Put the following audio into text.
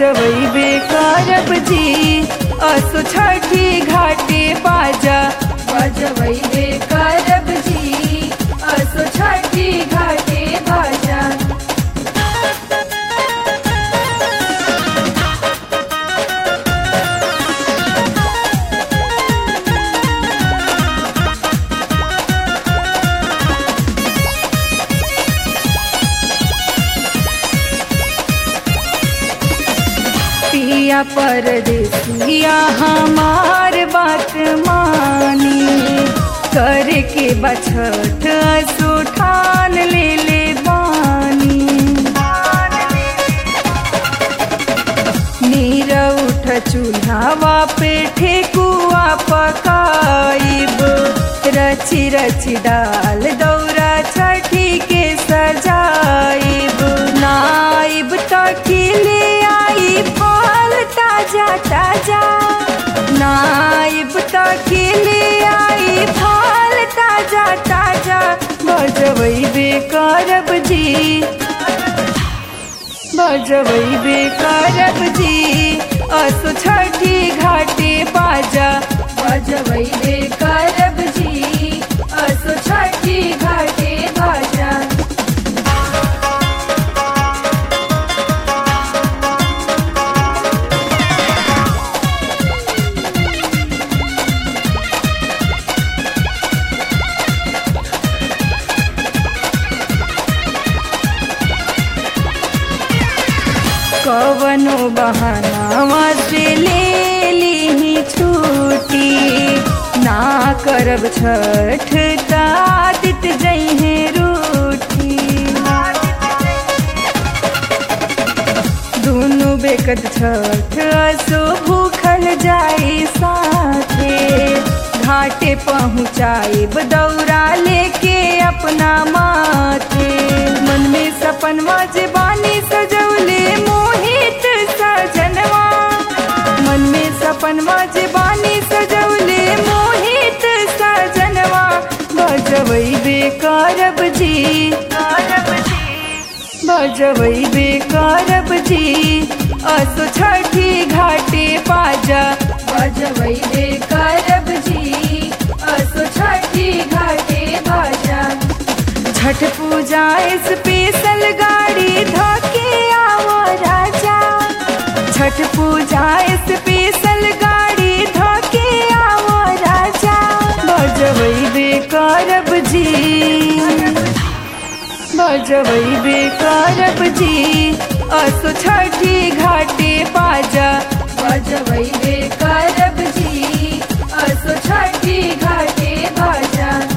बजवैबे करब जी असो छठी घाटे बाजा बजवैबे करब जी असो छठी घाटे बाजा पिया परदेसिया हमार बात मानी करके बछठ सुठान ले ले बानी नीर उठ चूल्हावा पे ठेकुआ पकाइब रची रची डाल दौरा छठी के सजाइब नाइब तकिले आई फल ताजा ताजा नाइब तकिले आई फल ताजा ताजा बजवैबे करब जी बजवैबे करब जी असो छठी घाटे बाजा बजवैबे करब जी असो छठी घाटे बाजा कवनो बहाना से ले ली छूटी ना करब छठ तादित जइहे रूठी दुनु बेकत छठ असो भूखल जाई साथे घाटे पहुँचाइब दौरा लेके अपना माथे मन में सपनवा जे बानी सजौले मोहित सजनवा मन में सपनवा जे बानी सजौले मोहित सजनवा बजवैबे करब जी करब जी बजवैबे करब जी असो छठी घाटे बाजा बजवैबे करब जी असो छठी घाटे बाजा छठ पूजा स्पेशल गाड़ी धके आओ राजा छठ पूजा स्पेशल गाड़ी धके आओ राजा बजवैबे करब जी बजवैबे करब जी असो छठी घाटे बाजा बजवैबे करब जी असो छठी घाटे बाजा